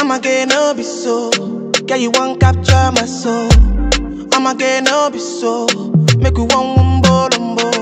I'ma get no be so. Girl, you want capture my soul. I'ma get no be so. Make we one wumbo lumbo.